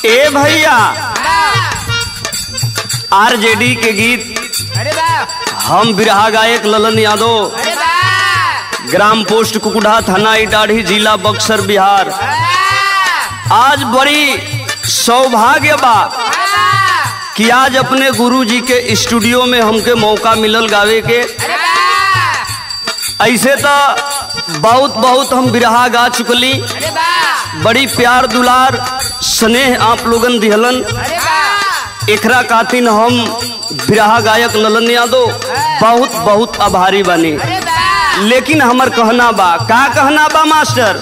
ए भैया आरजेडी के गीत अरे वाह हम बिरहा गायक ललन यादव अरे वाह ग्राम पोस्ट कुकुढ़ा थाना इटाढ़ी जिला बक्सर बिहार आज बड़ी सौभाग्य बा कि आज अपने गुरु जी के स्टूडियो में हमके मौका मिलल गावे के अरे वाह ऐसे तो बहुत बहुत हम बिरहा गा चुकली अरे वाह बड़ी प्यार दुलार स्नेह आप लोगन दिहलन अरे वाह एकरा खातिन हम बिरहा गायक ललन यादव बहुत बहुत आभारी बनी अरे वाह लेकिन हमर कहना बा का कहना बा मास्टर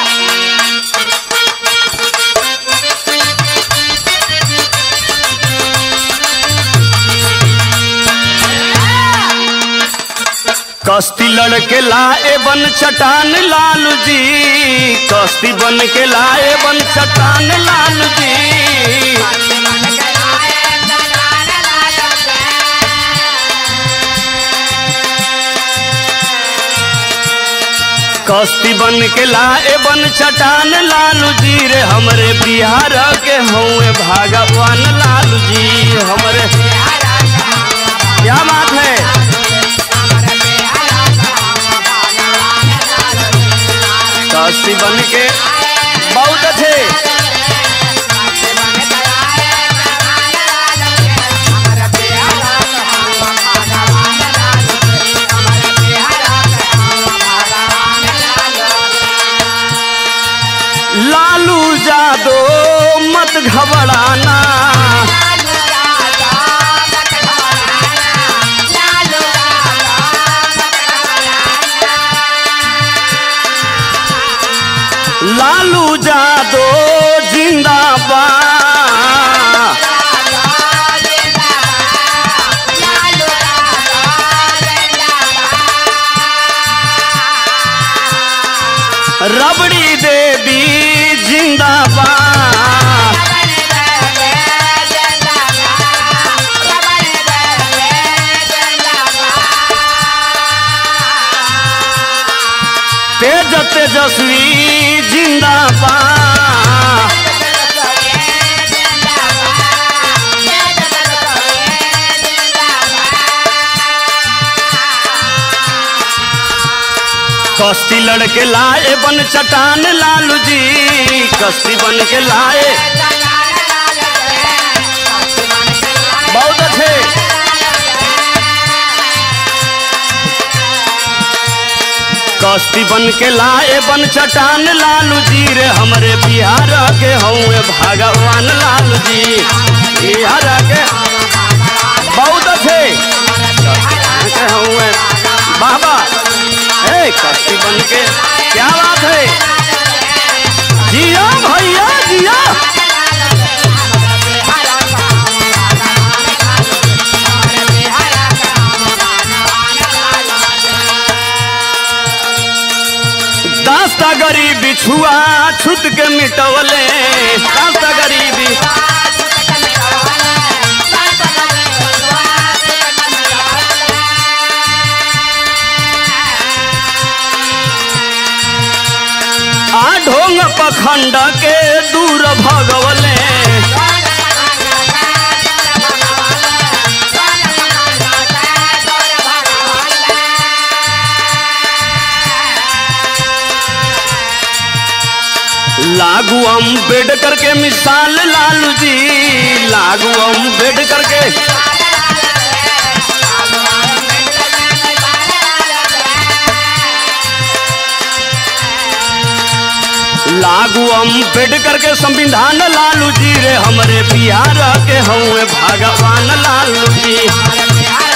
कश्ती लड़के लाए बन चटान लालू जी कश्ती बन के लाए बन चटान लालू जी कश्ती बन के लाए बन चटान लालू जी रे हमरे बिहार के हुए भगवान लालू जी हमरे क्या बात है कश्ती बन के बहुत अच्छे लालू जादो मत घबराना लालू जादो जिंदाबाद रबड़ी देवी जिंदाबाद तेज तेजस्वी जिंदाबाद कश्ती लड़के लाए बन चटान लालू जी कश्ती बन के लाए बहुत अच्छे कश्ती बन के लाए बन चटान लालू जी रे हमरे बिहार के हुए भगवान लालू जी बिहार के बहुत अच्छे के हुए बाबा ए कश्ती बन के क्या बात है जिया भैया जिया दास्ता गरीबी छुआ छुत के मिटवले दास्ता गरीबी आ ढोंग पखंड के दूर भगवले लागू अम्बेडकर के मिसाल लालू जी लागू अम्बेडकर के लागू अम्बेडकर के संविधान लालू जी रे हमरे बिहार के हुए भगवान लालू जी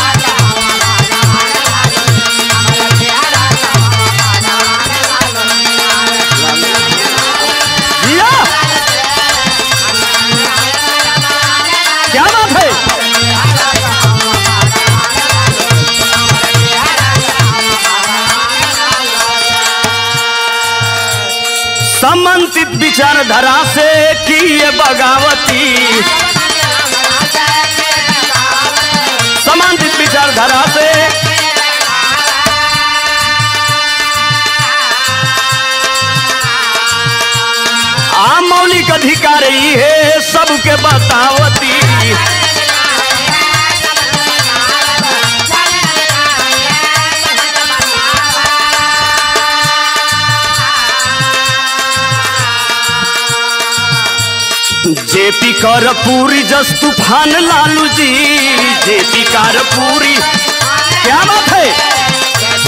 जिया क्या बात है समन्वित विचारधारा से किए बगावती समांतित विचारधारा से आ मौलिक मालिक अधिकारी है सबके बतावती जेपी कर पूरी जस तूफान लालू जी जेपी कर पूरी क्या बात है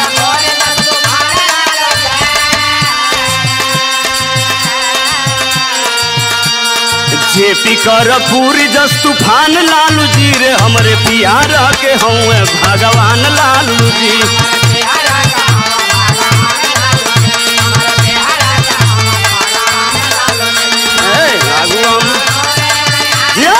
जेपी कर पूरी जस तूफान लालू जी रे हमरे प्यार के हूँ भगवान लालू जी ए, आगू हम जिया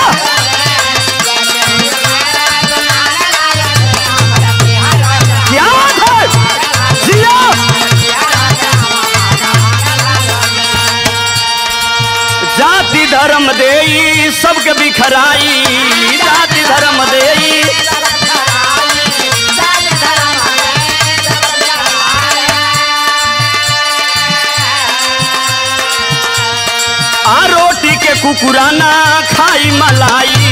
क्या बात है जिया जाति धर्म देई सबके बिखराई जाति धर्म देई आ रोटी के कुकुराना खाई मलाई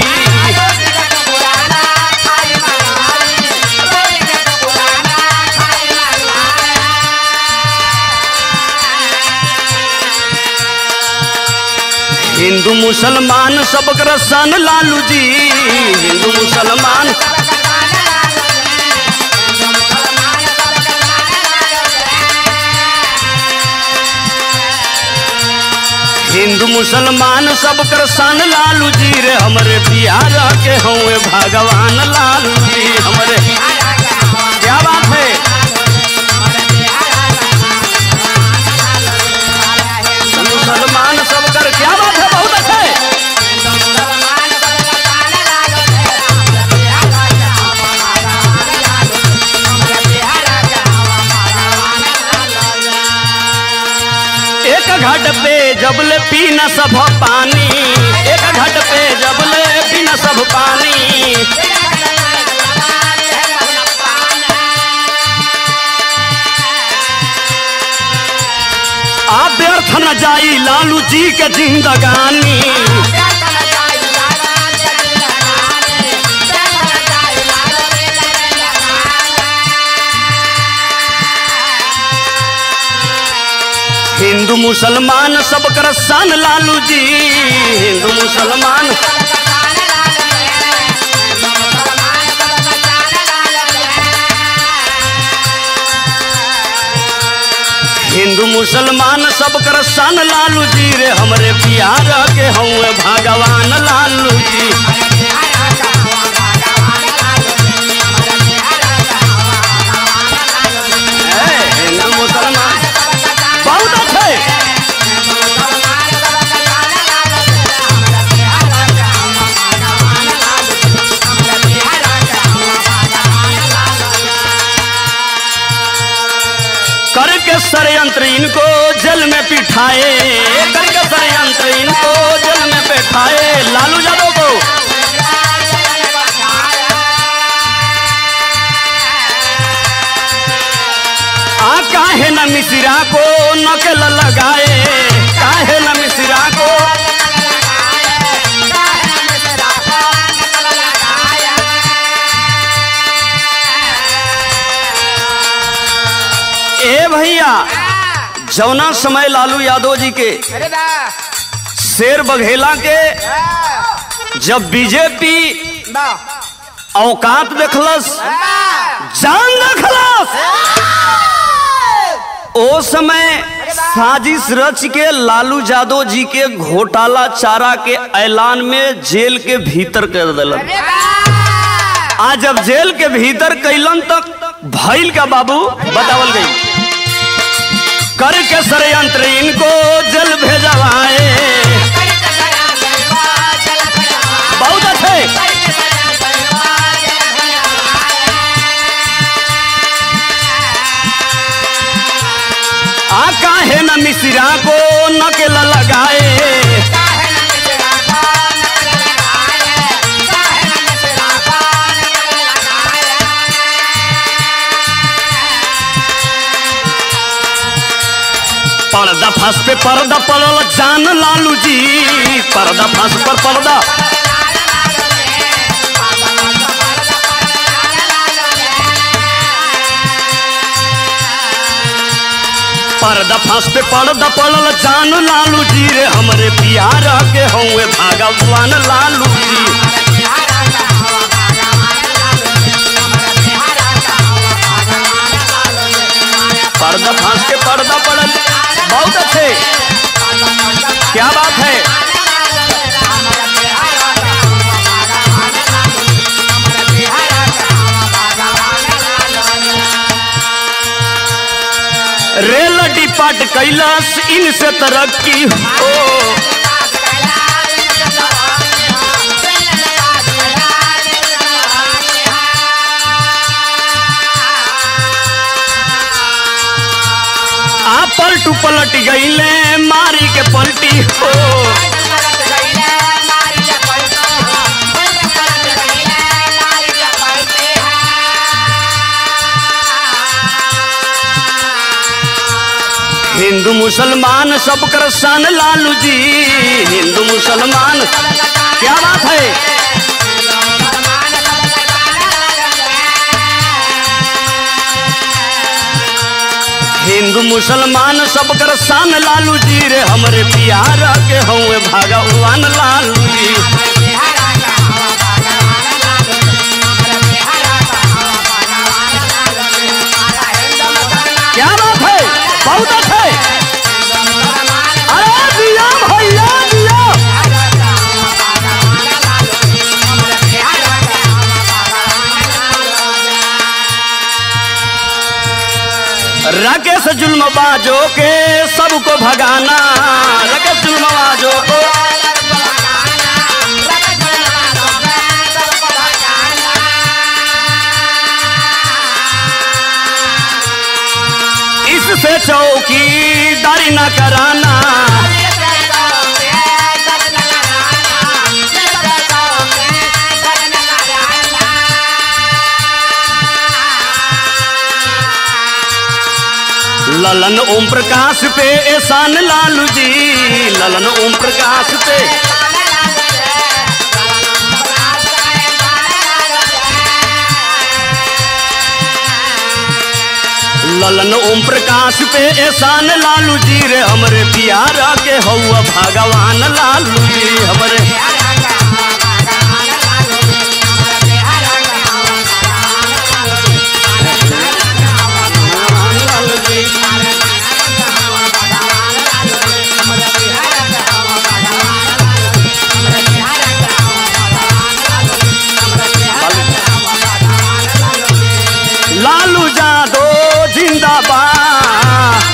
हिंदू मुसलमान सब सन लालू जी हिंदू मुसलमान हिंदू मुसलमान सब सन लालू जी रे हमरे बिहार के हूँ भगवान लालू जी हमरे क्या बात है मुसलमान सब कर क्या बात है बहुत अच्छा है एक घट पे जबले पीना सब पानी एक घट पे जबले पीना सब पानी आ व्यर्थ न जाई लालू जी के जिंदगानी हिंदू मुसलमान सब कर सन लालू जी हिंदू मुसलमान हिंदू मुसलमान सब कर सन लालू जी रे हमरे बिहार के हूँ भगवान लालू जी ए, हिंदू मुसलमान बहुत अच्छे करके षडयंत्र इनको जल में पिठाए करके षडयंत्र इनको जल में बैठाए लालू यादव को आ काहे न मिश्रा को नकल लगाए काहे न मिश्रा को ए भैया जौना समय लालू यादव जी के अरे वाह शेर बघेला के जब बीजेपी वाह औकात देखलस जान देखलस ओ समय साजिश रच के लालू यादव जी के घोटाला चारा के ऐलान में जेल के भीतर कर दिलन अरे वाह आज जब जेल के भीतर कैलन तक भइल का बाबू बतावल गई करके षडयंत्र इनको जल भेजवाए बहुत अच्छे आ काहे न मिश्रा को नकेल लगाए पर्दा फांस पे पर्दा पड़ल जान लालू जी पर्दा फांस पर पर्दा पर्दा फांस पे पर्दा पड़ल जान लालू जी रे हमरे बिहार के हौवे भगवान लालू जी पर्दा फांस के पर्दा पड़ल बहुत अच्छे क्या बात है रेल डिपार्ट कैलाश इनसे तरक्की हो आ पलटू पलट गईले मारी के पलटी हो हिंदू मुसलमान सब कर सन लालू जी हिंदू मुसलमान क्या बात है हिंदू मुसलमान सब कर सन लालू जी रे हमरे बिहार के हौवे भगवान लालू जी क्या बात है बहुत अच्छे अरे दिया भैया दिया राकेश जुल्म बाजो के सबको भगाना राकेश जुल्म बाजो को इससे चौकीदारी न कराना ललन ओम प्रकाश पे एहसान लालू जी ललन ओम प्रकाश पे ललन ओम प्रकाश पे एहसान लालू जी रे हमरे बिहार के हौआ भगवान लालू जी हमरे लालू जादो जिंदाबाद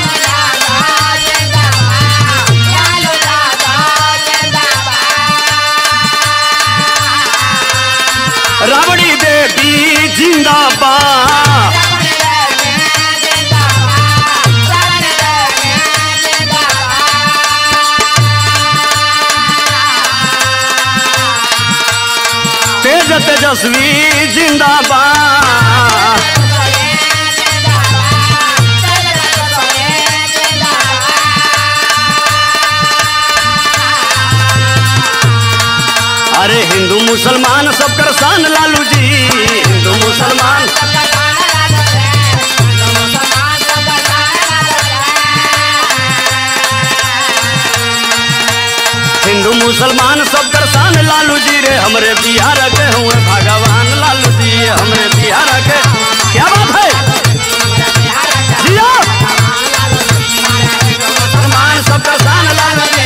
राबड़ी देवी जिंदाबाद तेज तेजस्वी जिंदाबाद अरे हिंदू मुसलमान सब कर सान लालू जी हिंदू मुसलमान हिंदू मुसलमान सब कर सान लालू जी रे हमरे बिहार के हुए भगवान लालू जी हमरे बिहार के क्या बात है जिया मुसलमान सब कर सान लालू जी